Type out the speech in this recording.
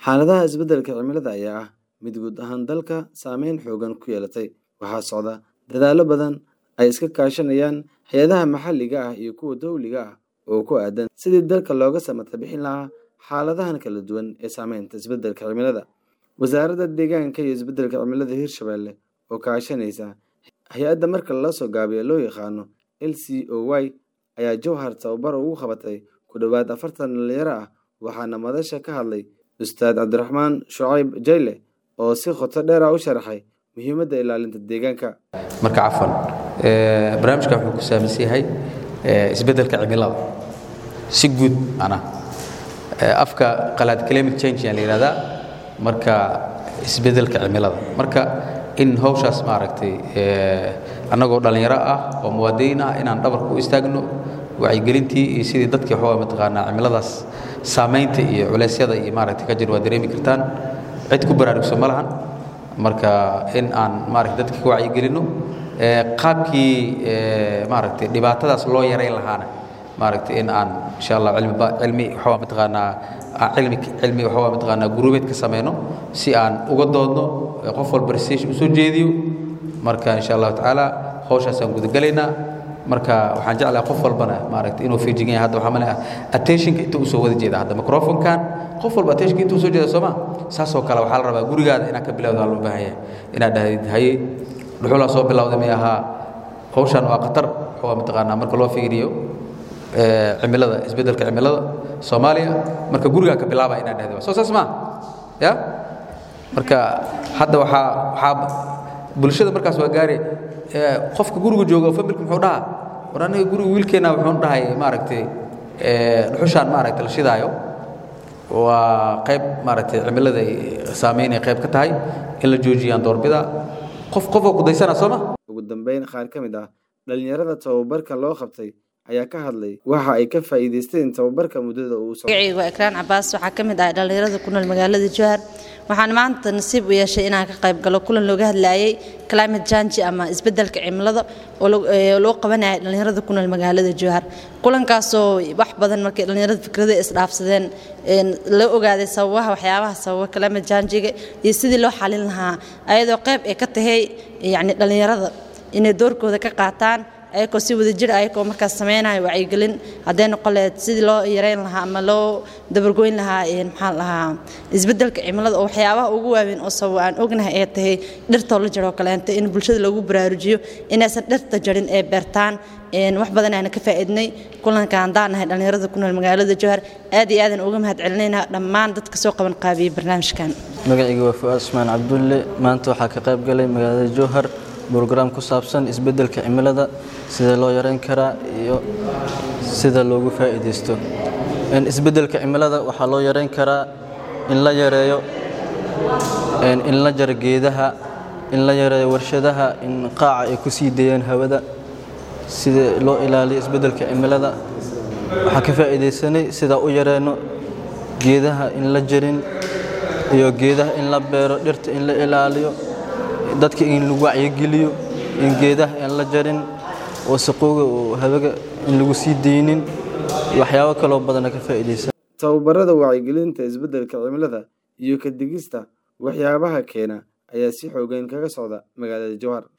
Xaaladaha isbeddelka cimilada ayaa ah mid guud ahaan dalka saameyn xooggan ku yeelatay. Waxaa socda dadaallo badan ay iska kaashanayaan hay'adaha maxalliga ah iyo kuwa dowliga ah oo ku aaddan sidii dalka looga samata bixin lahaa xaaladahan kala duwan ee saameynta isbeddelka cimilada. Wasaaradda Deegaanka iyo Isbeddelka Cimilada Hirshabelle oo kaashanaysa hay'adda marka la soo gaabiyo loo yaqaano LCOY ayaa Jowhar tababar ugu qabatay ku dhawaad afartan dhalinyaro ah waxaana madasha ka hadlay Ustaad Cabdiraxmaan Shucayb Jayle oo si qoto dheer u sharaxay muhiimadda ilaalinta deegaanka. marka cafan barnaamijkan wuxuu ku saabsan yahay isbeddelka cimilada si guud macnaha afka qalaad climate change ayaa la yidhahdaa marka isbeddelka cimilada marka in hawshaas maaragtay annagoo dhallinyaro ah oo muwaadiniin ah inaan dhabarka u istaagno wacyigelintii iyo sidii dadkii waxaa mataqaanaa cimiladaas saamaynta iyo culeysyada iyo maaragtay ka jir waa dareemi kartaan cid ku baraarugsan ma lahan marka in aan maaragtay dadka ka wacyigelinno qaabkii maaragtay dhibaatadaas loo yarayn lahaana maaragtay in aan insha allah cilmi cilmi waxaa mataqaanaa cilmi cilmi waxaa mataqaanaa guruubeed ka sameyno si aan uga doodno qof walba research u soo jeediyo marka insha allahu tacaala hawshaasaan gudagalaynaa marka waxaan jeclahay qof walbana maaragtay inuu feejigan yahay hadda waxaa malay attentionka inta uu soo wada jeeda hadda microphonekan qof walba attentionka inta uu soo jeeda sooma saasoo kale waxaa la rabaa gurigaada inaad ka bilowda loo baahan yahay inaad dhahdid haye dhuxulaa soo bilowday may ahaa hawshan waa khatar waxaa mataqaanaa marka loo fiiriyo cimilada isbeddelka cimilada soomaaliya marka gurigaa ka bilaaba inaad dhahdid soo saas maa ya marka hadda waxaa waxaa bulshada markaas waa gaari qofka guriga jooga familka muxuu dhahaa war aniga guriga wiilkeenna wuxuu dhahay maaragtay dhuxushaan maaragtay la shidaayo waa qayb maaragtay cimilada saameynay qayb ka tahay in la joojiyaan doorbida qof qofoo ku daysana soo ma ugu dambeyn qaar ka mid ah dhalinyarada tababarka loo qabtay ayaa ka hadlay waxa ay ka faa'iidaysteen tababarka muddada uu socdo magacaygu waa ikraan cabaas waxaa ka mid ah dhalinyarada ku nool magaalada jowhar waxaan maanta nasiib u yeeshay inaan ka qayb galo kulan looga hadlayay climate change ama isbeddelka cimilada oo loo qabanaya dhalinyarada ku nool magaalada jowhar kulankaasoo wax badan markay dhalinyarada fikrada isdhaafsadeen la ogaaday sababaha waxyaabaha sababa climate change-ga iyo sidii loo xalin lahaa ayadoo qayb ay ka tahay yacni dhalinyarada inay doorkooda ka qaataan ayagoo si wada jir ayagoo markaas samaynayo wacyigelin hadday noqon lahayd sidii loo yareyn lahaa ama loo dabargoyn lahaa maxaa lahaa isbeddelka cimilada oo waxyaabaha ugu waaweyn oo sabab aan ognahay ee tahay dhirtoo la jaroo kaleenta in bulshada lagu baraarujiyo inaysan dhirta jarin ee beertaan wax badan aana ka faa'iidnay kulanka haddaan nahay dhallinyarada ku nool magaalada jowhar aad iyo aadan uga mahad celinayna dhammaan dadka soo qaban qaabiyey barnaamijkan magacayga waa fu'aad usmaan cabdulle maanta waxaa ka qayb galay magaalada jowhar brograam ku saabsan isbeddelka cimilada sida loo yareyn karaa iyo sida loogu faa'iidaysto isbeddelka cimilada waxaa loo yareyn karaa in la yareeyo in la jaro geedaha in la yareeyo warshadaha in qaaca ay ku sii dayaan hawada sida loo ilaaliyo isbeddelka cimilada waxaa ka faa'iidaysanay sidaa u yareyno geedaha in la jarin iyo geedaha in la beero dhirta in la ilaaliyo dadka in lagu wacyigeliyo in geedaha aan la jarin wasaqooga oo habaga in lagu sii daynin waxyaabo kaloo badana ka faa'iidaysa tababarada wacyigelinta isbeddelka cimilada iyo ka digista waxyaabaha keena ayaa si xooggan kaga socda magaalada jowhar